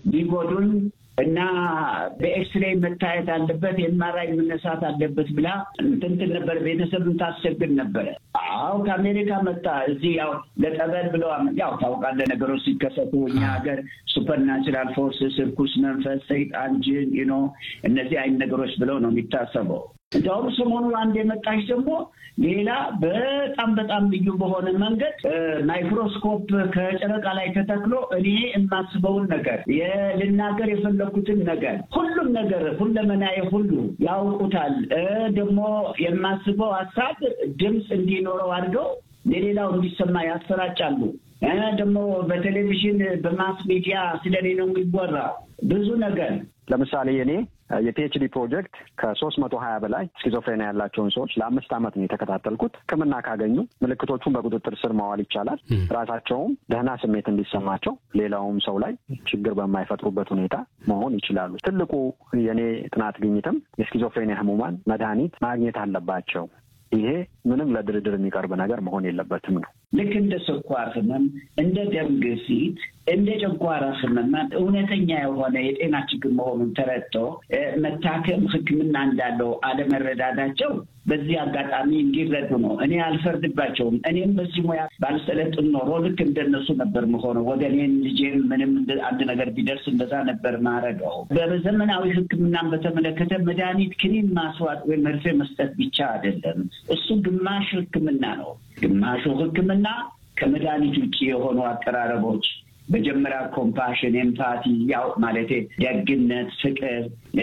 ሊጎዱን እና በኤክስሬይ መታየት አለበት የማራይ መነሳት አለበት ብላ እንትን ነበር። ቤተሰብን ታስቸግር ነበረ። አዎ ከአሜሪካ መጣ እዚህ ያው ለጠበል ብለው ያው ታውቃለህ፣ ነገሮች ሲከሰቱ እኛ ሀገር ሱፐርናቹራል ፎርስስ፣ እርኩስ መንፈስ፣ ሰይጣን፣ ጅን ኖ እነዚህ አይነት ነገሮች ብለው ነው የሚታሰበው። እንዲያውም ሰሞኑ አንድ የመጣች ደግሞ ሌላ በጣም በጣም ልዩ በሆነ መንገድ ማይክሮስኮፕ ከጨረቃ ላይ ተተክሎ እኔ የማስበውን ነገር ልናገር የፈለኩትን ነገር ሁሉም ነገር ሁለመናዬ ሁሉ ያውቁታል። ደግሞ የማስበው ሀሳብ ድምፅ እንዲኖረው አድርገው ለሌላው እንዲሰማ ያሰራጫሉ። ደግሞ በቴሌቪዥን በማስ ሚዲያ ስለ እኔ ነው የሚወራው ብዙ ነገር ለምሳሌ እኔ የፒኤችዲ ፕሮጀክት ከሶስት መቶ ሀያ በላይ ስኪዞፍሬኒያ ያላቸውን ሰዎች ለአምስት ዓመት ነው የተከታተልኩት። ሕክምና ካገኙ ምልክቶቹን በቁጥጥር ስር ማዋል ይቻላል። ራሳቸውም ደህና ስሜት እንዲሰማቸው ሌላውም ሰው ላይ ችግር በማይፈጥሩበት ሁኔታ መሆን ይችላሉ። ትልቁ የእኔ ጥናት ግኝትም የስኪዞፍሬኒያ ህሙማን መድኃኒት ማግኘት አለባቸው። ይሄ ምንም ለድርድር የሚቀርብ ነገር መሆን የለበትም ነው። ልክ እንደ ስኳር ህመም፣ እንደ ደም ግፊት፣ እንደ ጨጓራ ህመም እውነተኛ የሆነ የጤና ችግር መሆኑን ተረድቶ መታከም ሕክምና እንዳለው አለመረዳዳቸው በዚህ አጋጣሚ እንዲረዱ ነው። እኔ አልፈርድባቸውም። እኔም በዚህ ሙያ ባልሰለጥን ኖሮ ልክ እንደነሱ ነበር መሆነው። ወገኔን ልጄም ምንም አንድ ነገር ቢደርስ እንደዛ ነበር ማረገው። በዘመናዊ ሕክምናን በተመለከተ መድኃኒት ክኒን ማስዋጥ ወይም መርፌ መስጠት ብቻ አይደለም። እሱ ግማሽ ሕክምና ነው። ግማሹ ሕክምና ከመድኃኒት ውጭ የሆኑ አቀራረቦች መጀመሪያ ኮምፓሽን፣ ኤምፓቲ ያው ማለቴ ደግነት፣ ፍቅር፣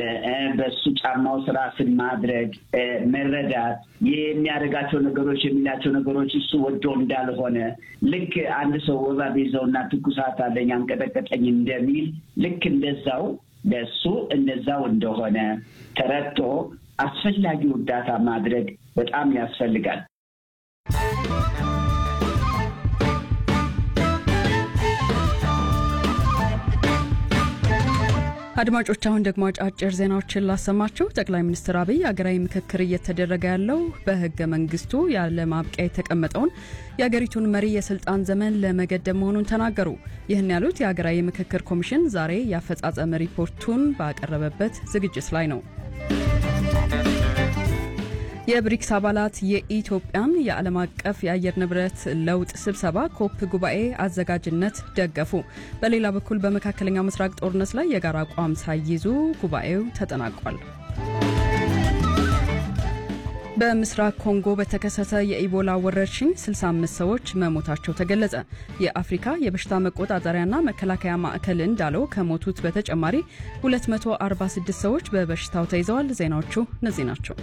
በሱ ጫማው ስራ ስን ማድረግ መረዳት፣ የሚያደርጋቸው ነገሮች የሚላቸው ነገሮች እሱ ወዶ እንዳልሆነ ልክ አንድ ሰው ወባ ቢይዘውና ትኩሳት አለኝ አንቀጠቀጠኝ እንደሚል ልክ እንደዛው ለሱ እንደዛው እንደሆነ ተረድቶ አስፈላጊው እርዳታ ማድረግ በጣም ያስፈልጋል። አድማጮች አሁን ደግሞ አጫጭር ዜናዎችን ላሰማችሁ። ጠቅላይ ሚኒስትር አብይ ሀገራዊ ምክክር እየተደረገ ያለው በህገ መንግስቱ ያለ ማብቂያ የተቀመጠውን የሀገሪቱን መሪ የስልጣን ዘመን ለመገደብ መሆኑን ተናገሩ። ይህን ያሉት የሀገራዊ ምክክር ኮሚሽን ዛሬ የአፈጻጸም ሪፖርቱን ባቀረበበት ዝግጅት ላይ ነው። የብሪክስ አባላት የኢትዮጵያን የዓለም አቀፍ የአየር ንብረት ለውጥ ስብሰባ ኮፕ ጉባኤ አዘጋጅነት ደገፉ። በሌላ በኩል በመካከለኛው ምስራቅ ጦርነት ላይ የጋራ አቋም ሳይይዙ ጉባኤው ተጠናቋል። በምስራቅ ኮንጎ በተከሰተ የኢቦላ ወረርሽኝ 65 ሰዎች መሞታቸው ተገለጸ። የአፍሪካ የበሽታ መቆጣጠሪያና መከላከያ ማዕከል እንዳለው ከሞቱት በተጨማሪ 246 ሰዎች በበሽታው ተይዘዋል። ዜናዎቹ እነዚህ ናቸው።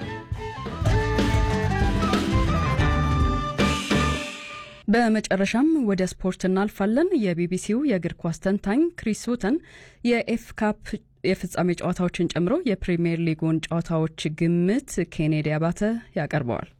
በመጨረሻም ወደ ስፖርት እናልፋለን። የቢቢሲው የእግር ኳስ ተንታኝ ክሪስ ውተን የኤፍ ካፕ የፍጻሜ ጨዋታዎችን ጨምሮ የፕሪምየር ሊጉን ጨዋታዎች ግምት ኬኔዲ አባተ ያቀርበዋል።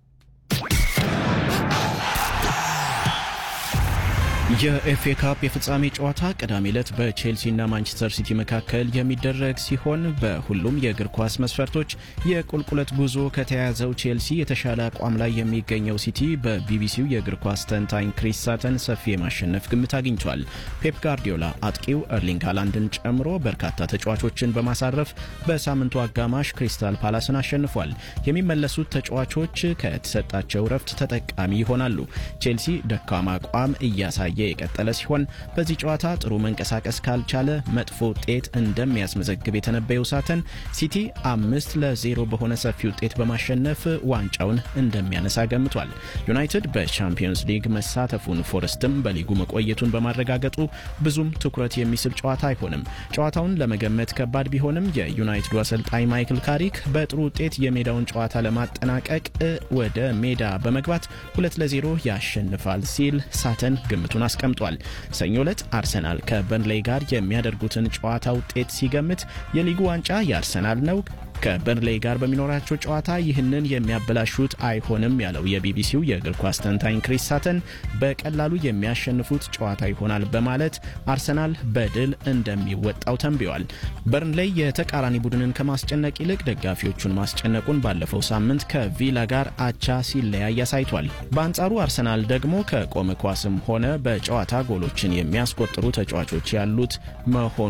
የኤፍኤ ካፕ የፍጻሜ ጨዋታ ቅዳሜ ዕለት በቼልሲና ማንቸስተር ሲቲ መካከል የሚደረግ ሲሆን በሁሉም የእግር ኳስ መስፈርቶች የቁልቁለት ጉዞ ከተያያዘው ቼልሲ የተሻለ አቋም ላይ የሚገኘው ሲቲ በቢቢሲው የእግር ኳስ ተንታኝ ክሪስ ሳተን ሰፊ የማሸነፍ ግምት አግኝቷል። ፔፕ ጋርዲዮላ አጥቂው ኤርሊንግ ሃላንድን ጨምሮ በርካታ ተጫዋቾችን በማሳረፍ በሳምንቱ አጋማሽ ክሪስታል ፓላስን አሸንፏል። የሚመለሱት ተጫዋቾች ከተሰጣቸው ረፍት ተጠቃሚ ይሆናሉ። ቼልሲ ደካማ አቋም እያሳየ የቀጠለ ሲሆን በዚህ ጨዋታ ጥሩ መንቀሳቀስ ካልቻለ መጥፎ ውጤት እንደሚያስመዘግብ የተነበየው ሳተን ሲቲ አምስት ለዜሮ በሆነ ሰፊ ውጤት በማሸነፍ ዋንጫውን እንደሚያነሳ ገምቷል። ዩናይትድ በቻምፒየንስ ሊግ መሳተፉን ፎረስትም በሊጉ መቆየቱን በማረጋገጡ ብዙም ትኩረት የሚስብ ጨዋታ አይሆንም። ጨዋታውን ለመገመት ከባድ ቢሆንም የዩናይትዱ አሰልጣኝ ማይክል ካሪክ በጥሩ ውጤት የሜዳውን ጨዋታ ለማጠናቀቅ ወደ ሜዳ በመግባት ሁለት ለዜሮ ያሸንፋል ሲል ሳተን ግምቱን አስቀምጧል። ሰኞ ዕለት አርሰናል ከበርንሌይ ጋር የሚያደርጉትን ጨዋታ ውጤት ሲገምት የሊጉ ዋንጫ የአርሰናል ነው ከበርንሌይ ጋር በሚኖራቸው ጨዋታ ይህንን የሚያበላሹት አይሆንም ያለው የቢቢሲው የእግር ኳስ ተንታኝ ክሪስ ሳተን በቀላሉ የሚያሸንፉት ጨዋታ ይሆናል በማለት አርሰናል በድል እንደሚወጣው ተንብዮአል። በርንሌይ የተቃራኒ ቡድንን ከማስጨነቅ ይልቅ ደጋፊዎቹን ማስጨነቁን ባለፈው ሳምንት ከቪላ ጋር አቻ ሲለያይ አሳይቷል። በአንጻሩ አርሰናል ደግሞ ከቆመ ኳስም ሆነ በጨዋታ ጎሎችን የሚያስቆጥሩ ተጫዋቾች ያሉት መሆኑ